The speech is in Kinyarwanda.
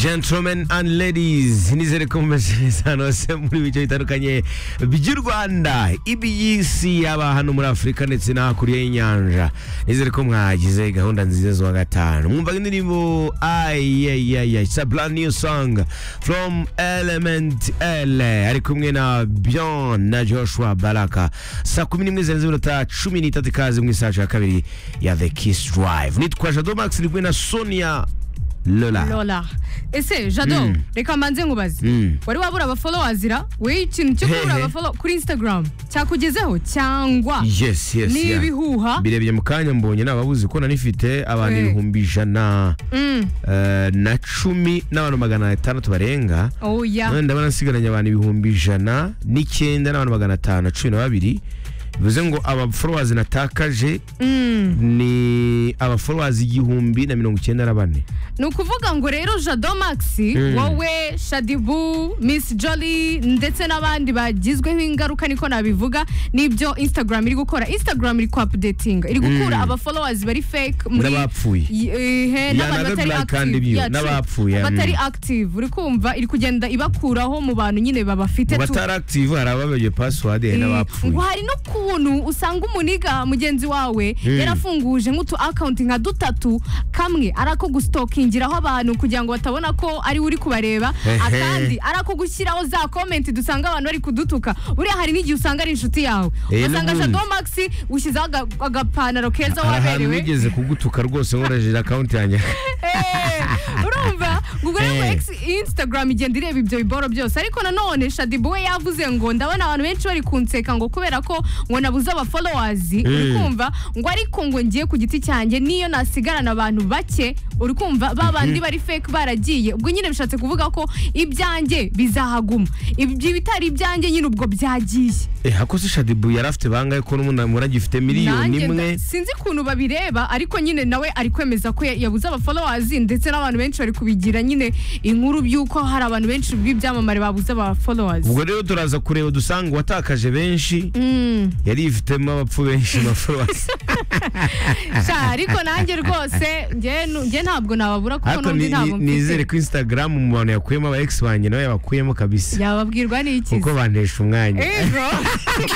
gentlemen and ladies nizere ko mumeze hose muri bice bitandukanye by'u rwanda ibiyisi yaba hano muri afurika ndetse no hakurya y'inyanja nizere ko mwagize gahunda nziza zo gatanu mwumva indirimbo ayayaya it's a brand new song from element l ari kumwe na byon na joshua baraka saa kumi n'imwe zirenze iminota cumi n'itatu ikaze mu isaha ya kabiri ya the kiss drive nitwa jado max ndi kumwe na sonia lola lola ese jado Mm. reka mbanze nkubaze Mm. wari wabura abafollowers ira wowe ikintu cyo kubura Hehe. abafollow kuri instagram cyakugezeho cyangwa yes yes ni yeah. ibihuha birebye mu kanya mbonye nababuzi ko nanifite abantu Eh. ibihumbi ijana Mm. eh, na cumi n'abantu magana atandatu barenga oh none yeah ndabona nsigaranye abantu ibihumbi ijana n'icyenda n'abantu magana atanu na cumi na babiri bivuze ngo abaforowazi natakaje Mm. ni abaforowazi igihumbi na mirongo icyenda na bane ni ukuvuga ngo rero jado max wowe shadibu miss jolly ndetse n'abandi bagizweho ingaruka niko nabivuga n'ibyo instagram iri gukora instagram iri kuapudetinga iri gukura abafollowers bari fake muri n'abapfuye Ihe, Yeah, n'abantu another batari black and active. blue, Yeah, true. n'abapfuye, Abatari mm. active uri kumva iri kugenda ibakuraho mu bantu nyine babafite mu tu batari active hari ababeye pasiwadi hari n'abapfuye ngo hari n'ukuntu usanga umuniga mugenzi wawe yarafunguje nk'utu akawunti nka dutatu kamwe ari ako gusitokingiraho abantu kugira ngo batabona ko ari we uri kubareba Ehe. akandi ari ako gushyiraho za komenti dusanga abantu bari kudutuka buriya hari n'igihe usanga ari inshuti yawe Eh, ugasanga n'ubundi. shado maxi ushyizeho aga- agapantaro keza hari ahantu waberewe nigeze kugutuka rwose nkoreshejere akawunti yanjye Eh, urumva ubwo rero Eh. ex instagram igenda ireba ibyo biboro byose ariko nanone shadibu we yavuze ngo ndabona abantu benshi bari kunseka ngo kubera ko ngo nabuze abafollowers uri kumva ngo ariko ngo ngiye ku giti cyanjye niyo nasigarana abantu bake uri kumva ba bandi bari fake baragiye ubwo nyine bishatse kuvuga ko ibyanjye bizahaguma ibyo bitari ibyanjye nyine ubwo byagiye hakoze shadibu yari afite bangahe ko n'umuntu muragifite miliyoni Nanjye imwe nda- sinzi ukuntu babireba ariko nyine nawe ari kwemeza ko ya- yabuze abafollowers ndetse n'abantu benshi bari kubigira nyine inkuru by'uko hari abantu benshi b'ibyamamare babuze abafollowers ubwo rero turaza kureba dusanga uwatakaje benshi Mm. yari yifitemo abapfu benshi maforowasi sha ariko nanjye rwose njye nu- njye ntabwo nababura kuko ariko n'undi ni- ntabwo ni- nizere mfite ko instagram mu bantu yakuyemo aba ex banjye nawe yabakuyemo kabisa yababwirwa n'ikizi kuko bantesha umwanya Ego.